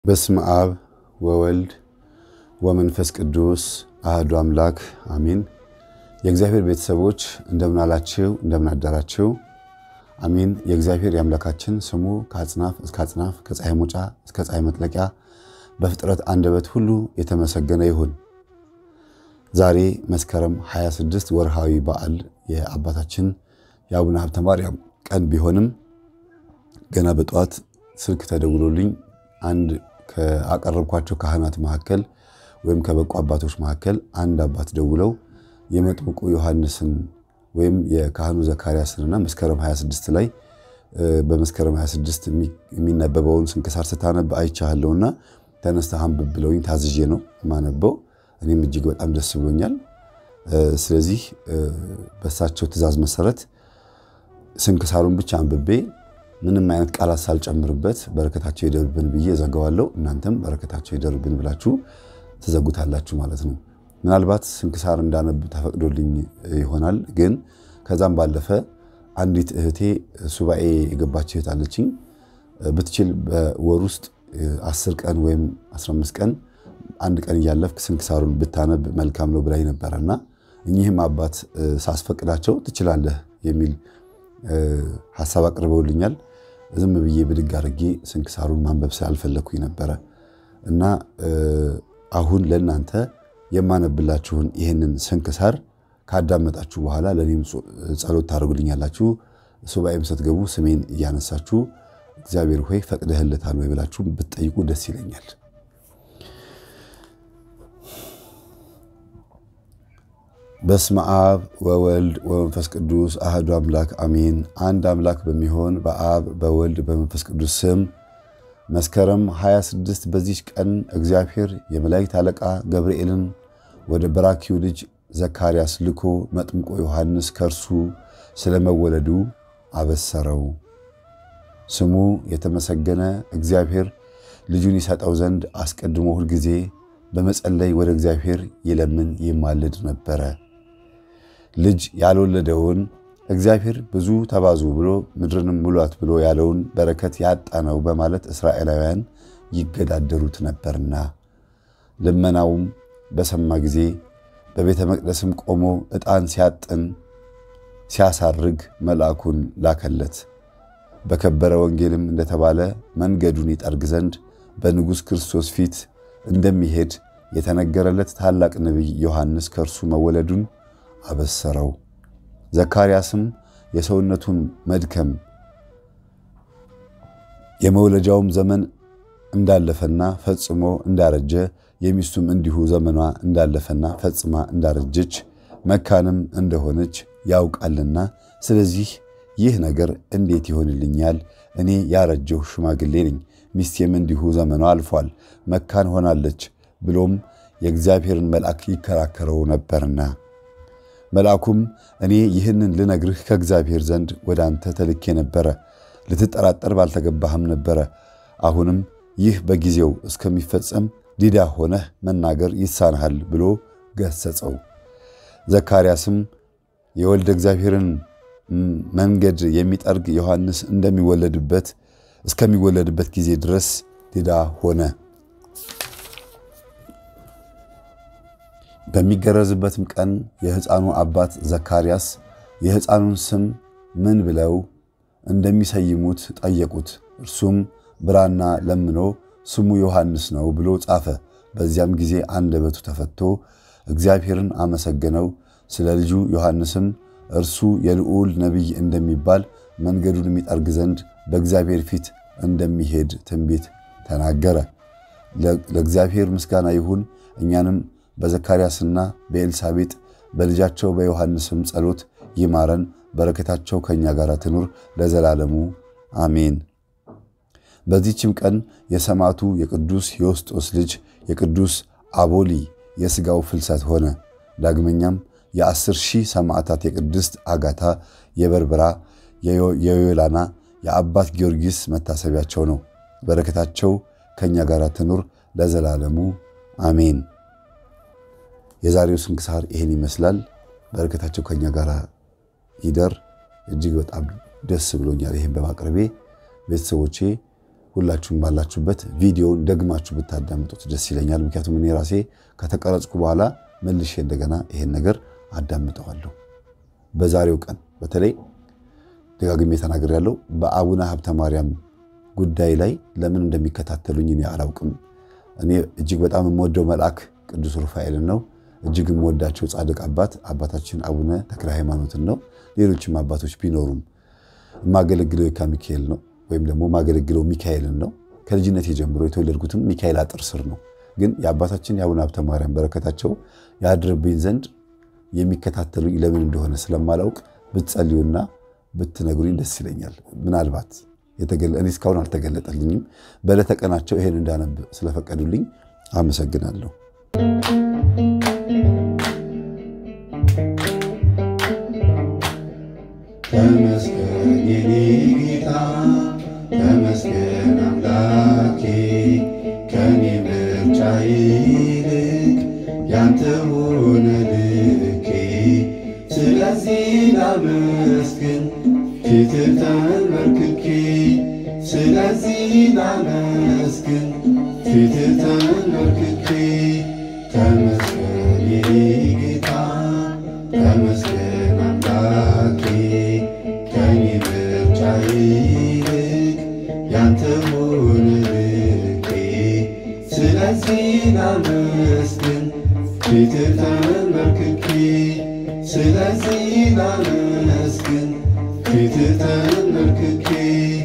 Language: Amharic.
በስመ አብ ወወልድ ወመንፈስ ቅዱስ አህዱ አምላክ አሚን። የእግዚአብሔር ቤተሰቦች እንደምን አላችሁ? እንደምን አደራችሁ? አሚን። የእግዚአብሔር የአምላካችን ስሙ ከአጽናፍ እስከ አጽናፍ ከፀሐይ መውጫ እስከ ፀሐይ መጥለቂያ በፍጥረት አንደበት ሁሉ የተመሰገነ ይሁን። ዛሬ መስከረም 26 ወርሃዊ በዓል የአባታችን የአቡነ ሀብተ ማርያም ቀን ቢሆንም ገና በጠዋት ስልክ ተደውሎልኝ አንድ ከአቀረብኳቸው ካህናት መካከል ወይም ከበቁ አባቶች መካከል አንድ አባት ደውለው የመጥምቁ ዮሐንስን ወይም የካህኑ ዘካርያስንና መስከረም 26 ላይ በመስከረም 26 የሚነበበውን ስንክሳር ስታነብ አይቻለሁና ተነስተህ አንብብ ብለውኝ ታዝዤ ነው የማነበው። እኔም እጅግ በጣም ደስ ብሎኛል። ስለዚህ በእሳቸው ትእዛዝ መሰረት ስንክሳሩን ብቻ አንብቤ ምንም አይነት ቃላት ሳልጨምርበት በረከታቸው ይደርብን ብዬ ዘጋዋለሁ። እናንተም በረከታቸው ይደርብን ብላችሁ ትዘጉታላችሁ ማለት ነው። ምናልባት ስንክሳር እንዳነብ ተፈቅዶልኝ ይሆናል። ግን ከዛም ባለፈ አንዲት እህቴ ሱባኤ የገባች እህት አለችኝ። ብትችል በወር ውስጥ አስር ቀን ወይም 15 ቀን አንድ ቀን እያለፍክ ስንክሳሩን ብታነብ መልካም ነው ብላኝ ነበረና እኚህም አባት ሳስፈቅዳቸው ትችላለህ የሚል ሀሳብ አቅርበውልኛል። ዝም ብዬ ብድግ አድርጌ ስንክሳሩን ማንበብ ስላልፈለግኩኝ ነበረ እና አሁን ለእናንተ የማነብላችሁን ይህንን ስንክሳር ካዳመጣችሁ በኋላ ለእኔም ጸሎት ታደርጉልኛላችሁ። ሱባኤም ስትገቡ ስሜን እያነሳችሁ እግዚአብሔር ሆይ ፈቅደህለታል ወይ ብላችሁ ብትጠይቁ ደስ ይለኛል። በስመ አብ ወወልድ ወመንፈስ ቅዱስ አህዱ አምላክ አሜን። አንድ አምላክ በሚሆን በአብ በወልድ በመንፈስ ቅዱስ ስም መስከረም 26 በዚች ቀን እግዚአብሔር የመላእክት አለቃ ገብርኤልን ወደ በራኪው ልጅ ዘካርያስ ልኮ መጥምቆ ዮሐንስ ከእርሱ ስለመወለዱ አበሰረው። ስሙ የተመሰገነ እግዚአብሔር ልጁን ይሰጠው ዘንድ አስቀድሞ ሁልጊዜ በመጸለይ ወደ እግዚአብሔር ይለምን ይማልድ ነበረ። ልጅ ያልወለደውን እግዚአብሔር ብዙ ተባዙ ብሎ ምድርንም ሙሏት ብሎ ያለውን በረከት ያጣ ነው በማለት እስራኤላውያን ይገዳደሩት ነበርና ልመናውም በሰማ ጊዜ በቤተ መቅደስም ቆሞ ዕጣን ሲያጥን ሲያሳርግ መልአኩን ላከለት። በከበረ ወንጌልም እንደተባለ መንገዱን ይጠርግ ዘንድ በንጉሥ ክርስቶስ ፊት እንደሚሄድ የተነገረለት ታላቅ ነቢይ ዮሐንስ ከእርሱ መወለዱን አበሰረው። ዘካርያስም የሰውነቱን መድከም የመውለጃውም ዘመን እንዳለፈና ፈጽሞ እንዳረጀ የሚስቱም እንዲሁ ዘመኗ እንዳለፈና ፈጽማ እንዳረጀች መካንም እንደሆነች ያውቃልና፣ ስለዚህ ይህ ነገር እንዴት ይሆንልኛል? እኔ ያረጀሁ ሽማግሌ ነኝ፣ ሚስቴም እንዲሁ ዘመኗ አልፏል፣ መካን ሆናለች ብሎም የእግዚአብሔርን መልአክ ይከራከረው ነበርና መልአኩም እኔ ይህንን ልነግርህ ከእግዚአብሔር ዘንድ ወደ አንተ ተልኬ ነበረ፣ ልትጠራጠር ባልተገባህም ነበረ። አሁንም ይህ በጊዜው እስከሚፈጸም ዲዳ ሆነህ መናገር ይሳንሃል ብሎ ገሰጸው። ዘካርያስም የወልደ እግዚአብሔርን መንገድ የሚጠርግ ዮሐንስ እንደሚወለድበት እስከሚወለድበት ጊዜ ድረስ ዲዳ ሆነ። በሚገረዝበትም ቀን የሕፃኑ አባት ዘካርያስ የሕፃኑን ስም ምን ብለው እንደሚሰይሙት ጠየቁት። እርሱም ብራና ለምኖ ስሙ ዮሐንስ ነው ብሎ ጻፈ። በዚያም ጊዜ አንደበቱ ተፈቶ እግዚአብሔርን አመሰገነው። ስለ ልጁ ዮሐንስም እርሱ የልዑል ነቢይ እንደሚባል መንገዱን የሚጠርግ ዘንድ በእግዚአብሔር ፊት እንደሚሄድ ትንቢት ተናገረ። ለእግዚአብሔር ምስጋና ይሁን። እኛንም በዘካርያስና በኤልሳቤጥ በልጃቸው በዮሐንስም ጸሎት ይማረን። በረከታቸው ከእኛ ጋር ትኑር ለዘላለሙ አሜን። በዚህችም ቀን የሰማዕቱ የቅዱስ ዮስጦስ ልጅ የቅዱስ አቦሊ የሥጋው ፍልሰት ሆነ። ዳግመኛም የአስር ሺህ ሰማዕታት የቅድስት አጋታ፣ የበርበራ፣ የዮላና፣ የአባት ጊዮርጊስ መታሰቢያቸው ነው። በረከታቸው ከእኛ ጋር ትኑር ለዘላለሙ አሜን። የዛሬው ስንክሳር ይሄን ይመስላል። በረከታቸው ከኛ ጋር ይደር። እጅግ በጣም ደስ ብሎኛል ይህን በማቅረቤ። ቤተሰቦቼ ሁላችሁም ባላችሁበት ቪዲዮውን ደግማችሁ ብታዳምጡት ደስ ይለኛል። ምክንያቱም እኔ ራሴ ከተቀረጽኩ በኋላ መልሼ እንደገና ይሄን ነገር አዳምጠዋለሁ። በዛሬው ቀን በተለይ ደጋግሜ ተናግሬያለሁ። በአቡነ ሀብተ ማርያም ጉዳይ ላይ ለምን እንደሚከታተሉኝ እኔ አላውቅም። እኔ እጅግ በጣም የምወደው መልአክ ቅዱስ ሩፋኤልን ነው። እጅግ የምወዳቸው ጻድቅ አባት አባታችን አቡነ ተክለ ሃይማኖትን ነው። ሌሎችም አባቶች ቢኖሩም የማገለግለው የካ ሚካኤል ነው ወይም ደግሞ የማገለግለው ሚካኤልን ነው። ከልጅነት ጀምሮ የተወለድኩትም ሚካኤል አጥር ስር ነው። ግን የአባታችን የአቡነ ሀብተ ማርያም በረከታቸው ያድርብኝ ዘንድ የሚከታተሉኝ ለምን እንደሆነ ስለማላውቅ ብትጸልዩና ብትነግሩኝ ደስ ይለኛል። ምናልባት እኔ እስካሁን አልተገለጠልኝም። በዕለተ ቀናቸው ይሄን እንዳነብ ስለፈቀዱልኝ አመሰግናለሁ። ተመስገን የኔ ጌታ ተመስገን አምላኬ ከኔ ምርጫ ይልቅ ያንተ ሆነ ልኬ ስለዚህ ላመስግን ፊትህ ተንበርክኬ ስለዚህ ላመስግን ፊትህ ተንበርክኬ ተመስገን የኔ ጌታ ተመስገን አምላኬ ከኔ ምርጫ ይልቅ ያንተ ሆነ ልኬ ስለዚህ ላመስግን ፊትህ ተንበርክኬ ስለዚህ ላመስግን ፊትህ ተንበርክኬ